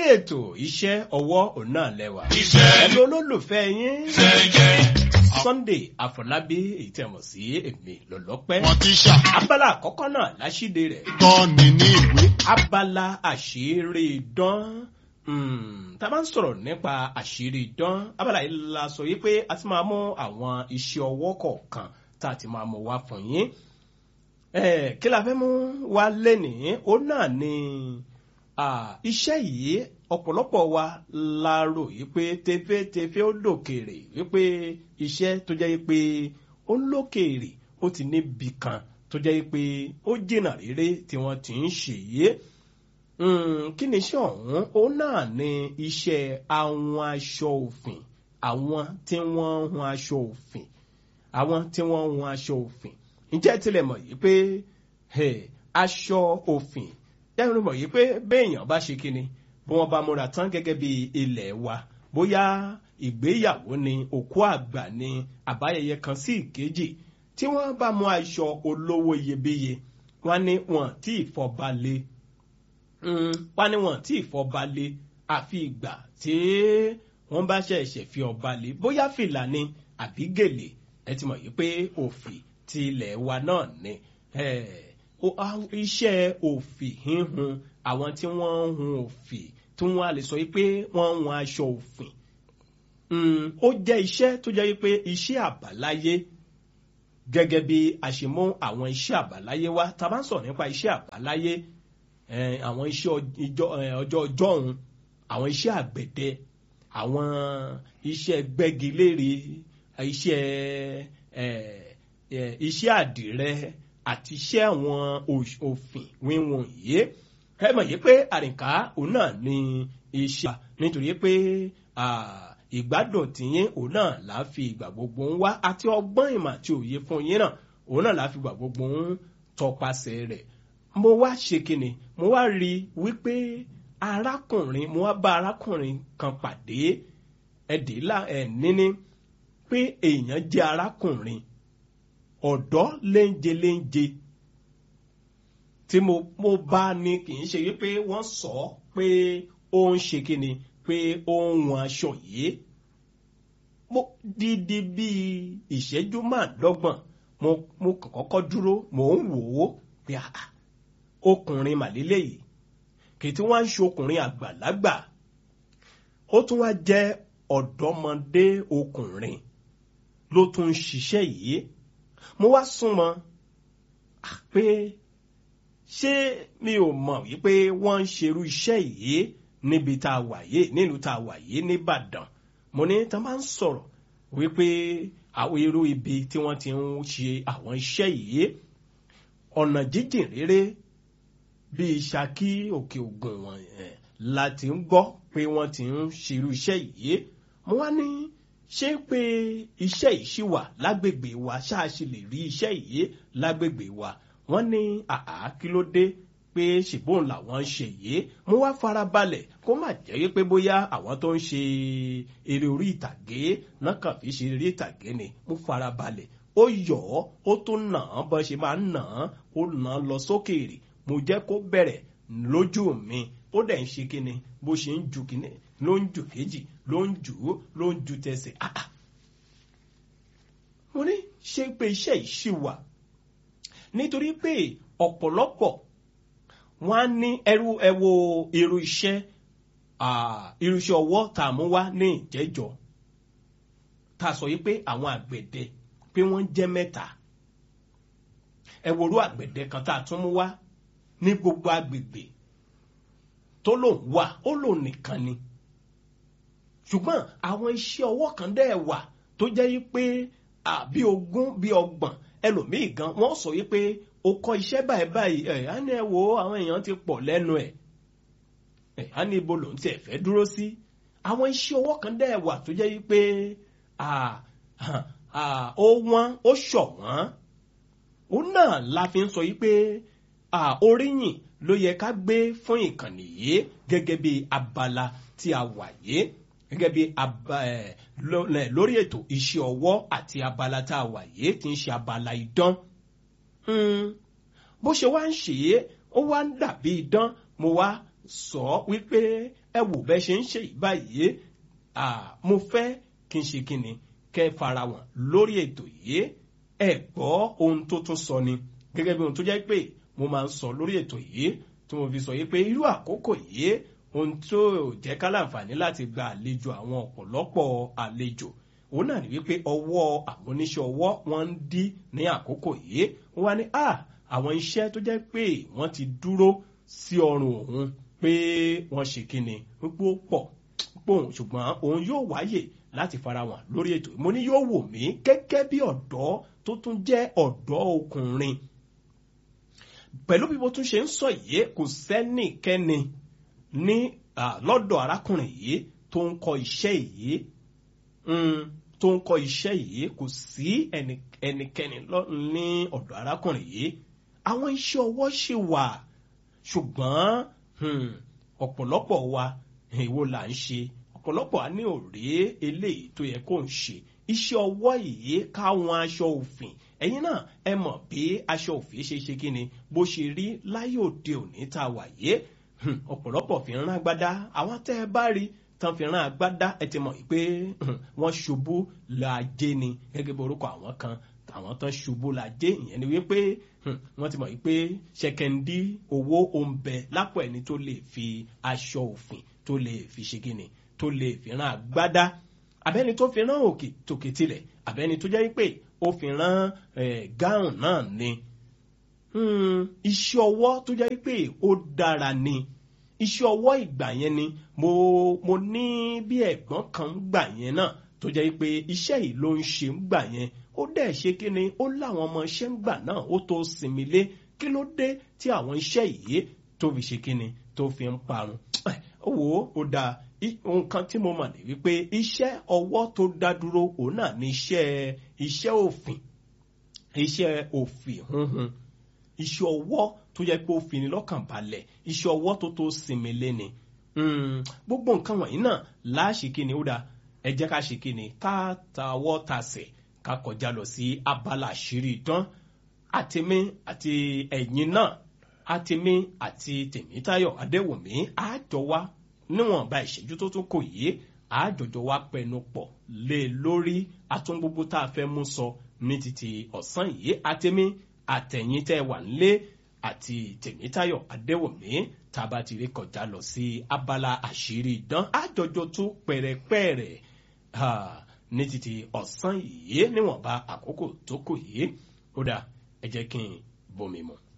ètò iṣẹ́ ọwọ́ òun náà lẹ́wà. Iṣẹ́ ẹ̀lú olólùfẹ́ yín fẹ́ jẹ́. Sunday Àfọlábí èyí tẹ̀ mọ̀ sí èmi lọ́lọ́pẹ́. Wọ́n ti ṣà abala àkọ́kọ́ náà láṣíde rẹ̀ tọ́ni ní ìwé. abala àṣírí idán Hmm, tá a bá ń sọ̀rọ̀ nípa àṣírí idán abala yìí la sọ yìí pé a ti máa mú àwọn iṣẹ́ ọwọ́ kọ̀ọ̀kan tá a ti máa mú wá fún yín Eh, kí la fẹ́ mú wá lénìí ó náà ni ah, iṣẹ́ yìí ọ̀pọ̀lọpọ̀ wa la rò yìí pé tefetefe ó lòkèrè wípé iṣẹ́ tó jẹ́ pé ó lòkèrè ó ti níbi kan tó jẹ́ pé ó jìnnà réré tí wọ́n ti ń ṣe yìí Mm, kí ni iṣẹ́ ọ̀hún ó náà ni iṣẹ́ àwọn aṣọ òfin àwọn tí wọ́n ń hun aṣọ òfin àwọn tí wọ́n ń hun aṣọ òfin ǹjẹ́ tilẹ̀ mọ̀ yìí pé hey, aṣọ òfin yẹ́n mọ̀ yìí pé béèyàn bá ṣe kíni bí wọ́n bá múra tán gẹ́gẹ́ bí ilẹ̀ wa bóyá ìgbéyàwó ni òkú àgbà ni àbáyẹyẹ kan sí ìkejì tí wọ́n bá mú aṣọ olówó iyebíye wọ́n ní wọn tí ìfọbalẹ̀ wọ́n ní wọn tí ìfọbalẹ̀ àfi ìgbà tí wọ́n bá ṣẹ̀ṣẹ̀ fi ọba lé bóyá fìlà ni àbí gèlè ẹ ti mọ̀ yìí pé òfì ti ilẹ̀ wa náà ni Eh, o- a- iṣẹ́ òfì híhun àwọn tí wọ́n ń hun òfì tí wọ́n á lè sọ yìí pé wọ́n ń hun aṣọ òfin Mm, ó jẹ́ iṣẹ́ tó jẹ́ pé iṣẹ́ àbáláyé gẹ́gẹ́ bí a ṣe mú àwọn iṣẹ́ àbáláyé wá tá a bá ń sọ̀rọ̀ nípa iṣẹ́ àbáláyé eh, àwọn iṣẹ́ ọj- ìjọ- eh, ọjọ́ ọjọ́ ọ̀hún àwọn iṣẹ́ àgbẹ̀dẹ àwọn iṣẹ́ gbẹ́gilére iṣẹ́ eh, eh, iṣẹ́ àdìrẹ àti iṣẹ́ àwọn òṣ- òfin wíwọ̀n yìí ẹ mọ̀ yìí pé àrìnká òun náà ni iṣẹ́ nítorí pé ah, ìgbádùn tìyín òun náà là á fi ìgbà gbogbo ń wá àti ọgbọ́n ìmọ̀ àti òye fún yín náà òun náà là á fi ìgbà gbogbo ń tọpasẹ̀ rẹ̀ mo wá ṣe kíni mo wá rí i wípé arákùnrin mo wá bá arákùnrin kan pàdé ẹdínlá ẹ níní pé èèyàn jẹ́ arákùnrin ọ̀dọ́ léńje léńje tí mo mo bá ní kì í ṣe wípé wọ́n sọ pé ó ń ṣe kíni pé ó ń wọn aṣọ yìí mo dídí bíi ìṣẹ́jú márùndọ́gbọ̀n mo mo kàn kọ́kọ́ dúró mò ń wò ó pé àà ọkùnrin màlélẹ́ yìí kì í tí wọ́n á ń ṣe ọkùnrin àgbàlagbà ó tún wá jẹ́ ọ̀dọ́mọdé ọkùnrin ló tún ń ṣiṣẹ́ yìí mo wá súnmọ́ à, pé ṣé mi ò mọ̀ wípé wọ́n ń ṣerú iṣẹ́ yìí níbi tá a wà yìí nílùú tá a wà yìí nìbàdàn mo ní tá a máa ń sọ̀rọ̀ wípé àwọn irú ibi tí wọ́n ti ń ṣe àwọn iṣẹ́ yìí ọ̀nà jíjìn réré bíi Ṣakí òkè ògùn wọn yẹn la ti ń gbọ́ pé wọ́n ti ń ṣerú iṣẹ́ yìí mo wá ní ṣé pé iṣẹ́ yìí ṣì wà lágbègbè wa ṣáà ṣe lè rí iṣẹ́ yìí lágbègbè wa wọ́n ní àá kí ló dé pé ṣìbọn làwọn ń ṣe yìí mo wá farabalẹ̀ kó má jẹ́ pé bóyá àwọn tó ń ṣe eré orí ìtàgé náà kàn fi ṣe eré ìtàgé ni mo farabalẹ̀ ó yọ̀ ọ́ ó tún nà án bọ́n ṣe máa ń nà án ó nà án lọ sókèèrè mo jẹ́ kó bẹ̀rẹ̀ lójú mi ó dẹ̀ ń ṣe kíni bó ṣe ń ju kíni ló ń ju kejì ló ń jù ú ló ń ju tẹsẹ̀ ah ah mo ní ṣé pé iṣẹ́ yìí ṣì wà nítorí pé ọ̀pọ̀lọpọ̀ wọ́n á ní ẹrú ẹwo irú iṣẹ́ ah, irú iṣẹ́ ọwọ́ tá a mú wá ní ìjẹ́jọ́ tá a sọ yìí pé àwọn àgbẹ̀dẹ pé wọ́n jẹ́ mẹ́ta ẹ̀wòrú àgbẹ̀dẹ kan tá a tún mú wá ní gbogbo agbègbè tó lòun wà ó lòun nìkan ni ṣùgbọ́n àwọn iṣẹ́ ọwọ́ kan dẹ̀ wà tó jẹ́ yí pé àbí ogún bí ọgbọ̀n ẹlòmíì gan wọ́n sọ yí pé o kọ́ iṣẹ́ báyìí báyìí ẹ̀ á ní ẹ wo àwọn èèyàn ti pọ̀ lẹ́nu ẹ̀ ẹ̀ á ní ibo lòun tiẹ̀ fẹ́ dúró sí àwọn iṣẹ́ ọwọ́ kan dẹ̀ wà tó jẹ́ yí pé ó wọ́n ó ṣọ̀wọ́n òun náà la fi ń sọ yí pé oríyìn ló yẹ ká gbé fún ìkànnì yìí gẹ́gẹ́ bí abala tí a wà yìí gẹ́gẹ́ bí lórí ètò iṣẹ́ ọwọ́ àti abala tá a wà yìí tí ń ṣe abala idán bó ṣe wá ń ṣe é ó wá ń dàbí idán mo wá sọ wípé ẹ wò bẹ́ẹ̀ ṣe ń ṣe báyìí mo fẹ́ kí n ṣe kí ni kẹ́ ẹ fara wọn lórí ètò yìí ẹ gbọ́ ohun tó tún sọ ni gẹ́gẹ́ bí ohun tó jẹ́ pé mo máa ń sọ lórí ètò yìí tí mo fi sọ yìí pé irú àkókò yìí ohun tó jẹ́ ká láǹfààní láti gba àlejò àwọn ọ̀pọ̀lọpọ̀ àlejò òun náà ní wípé ọwọ́ àwọn oníṣẹ́ ọwọ́ wọn ń dí ní àkókò yìí wọ́n wá ní à àwọn iṣẹ́ tó jẹ́ pé wọ́n ti dúró sí ọrùn òun pé wọ́n ṣe kíni wípé ó pọ̀ pòun ṣùgbọ́n òun yóò wáyè láti fara wọn lórí ètò mo ní yóò wò mí gẹ́gẹ́ bí ọ̀dọ́ tó tún jẹ́ ọ̀dọ́ ọkùnrin pẹ̀lú bí mo tún ṣe ń sọ yìí kò sẹ́nìkẹ́ni ní lọ́dọ̀ arákùnrin yìí tó ń kọ iṣẹ́ yìí tó ń kọ iṣẹ́ yìí kò sí ẹnikẹ́ni ní ọ̀dọ̀ arákùnrin yìí àwọn iṣẹ́ ọwọ́ ṣì wà ṣùgbọ́n ọ̀pọ̀lọpọ̀ wa èwo là ń ṣe ọ̀pọ̀lọpọ̀ á ní òré eléyìí tó yẹ kó ń ṣe iṣẹ́ ọwọ́ yìí káwọn aṣọ òfin ẹ̀yin náà ẹ mọ̀ bí aṣọ òfin ṣe ṣe kíni bó ṣe rí láyé òde òní tá a wà yé ọ̀pọ̀lọpọ̀ fi ń rán agbádá àwọn tẹ́ ẹ bá rí tán fi rán agbádá ẹ ti mọ̀ pé wọ́n ṣubú lajé ni gẹ́gẹ́ bí orúkọ àwọn kan àwọn tán ṣubú lajé ìyẹn ni wípé wọ́n ti mọ̀ pé ṣẹkẹndí owó oúnbẹ lápò ẹni tó lè fi aṣọ òfin tó lè fi ṣe kíni tó lè fi rán agbádá abẹ́ni tó fi rán òkè tòkè tilẹ̀ abẹ́ni tó jẹ́ pé ó fi rán gáùn náà ni iṣẹ́ ọwọ́ tó jẹ́ pé ó dára ni iṣẹ́ ọwọ́ ìgbà yẹn ni mo mo ní bí ẹ̀gbọ́n kan gbà yẹn náà tó jẹ́ pé iṣẹ́ yìí ló ń ṣe ń gbà yẹn ó dẹ̀ ṣe kí ni ó láwọn ọmọ iṣẹ́ ń gbà náà ó tó sinmi lé kí ló dé tí àwọn iṣẹ́ yìí tó fi ṣe kí ni tó fi ń parun wò ó ó dáa nǹkan tí mo mọ̀ ní wípé iṣẹ́ ọwọ́ tó dá dúró òun náà ní iṣẹ́ iṣẹ́ òfin iṣẹ́ òfin hunhun iṣẹ́ ọwọ́ tó yẹ pé ó fi ni lọ́kàn balẹ̀ iṣẹ́ ọwọ́ tó tó sinmi lé ni gbogbo nǹkan wọ̀nyí náà láṣì kí ni ó dáa ẹ jẹ́ ká ṣe kí ni ká tawọ́ tasẹ̀ ká kọjá lọ sí abala àṣírí ìdán àtẹ̀mí àti ẹ̀yin náà àtẹ̀mí àti tèmítáyọ̀ adéwùmí àjọ wa níwọ̀nba ìṣẹ́jú tó tún kò yé àjọjọ wa pẹnu pọ̀ lé lórí atún gbogbo tá a fẹ́ mú sọ ní títí ọ̀sán yìí àtẹ̀mí àtẹ̀yìn tẹ́ wà nílé àti tèmítáyọ̀ adéwùmí tá a bá ti rí kọjá lọ sí abala àṣírí ìdán àjọjọ tún pẹ̀rẹ̀pẹ̀rẹ̀ ní títí ọ̀sán yìí níwọ̀nba àkókò tó kù yìí ó dà ẹ jẹ́ kí n bomi mu.